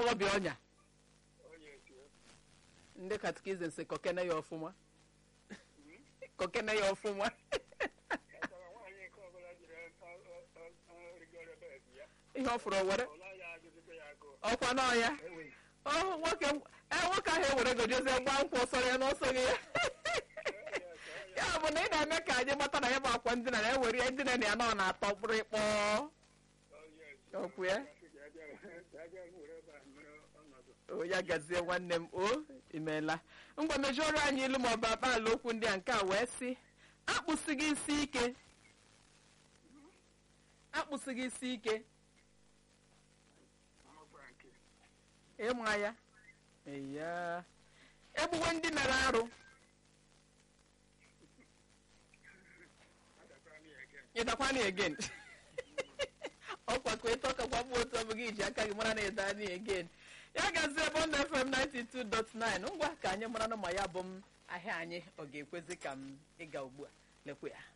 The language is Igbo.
agbọghọbịa ọnya onye etie ndị katikizim si kokene ya ọfụma kokene ya ọfụma kpatara nwaanyị nke ọbụla jiri rigoro bed ya ihe ọ fụrụ o were ọla ya agụzite ya agụ ọkwa n'ọya ọ nwoke e nwoke ahụ ewere gojezie gba nkwụ ọsọrọ ya n'ọsọghị ya ya bụ na ị na-eme ka anyị gbata na ya bụ akwa ndina na ewere ya ndina na ya nọ na-atọ kpụrịkpọ Okwu ya? o ya gazie nwanne m o imeela ngwa mejọrọ anyị ilu ma ọ bụ akpaala okwu ndị a nke a wee sị akpụsịghị isi ike akpụsịghị isi ike ịma ya eya egbuwe ndị mere arụ ịdakwana again ọkwa ka ịtọ kakwa bụ otu ọ bụ gị ji aka gị mara na ịda anyị again ya gazie bond fm 92.9 ngwa ka anyị mara na ma ya bụ m ahịa anyị ọ ga-ekwezi ka m ịga ugbu a lekwe ya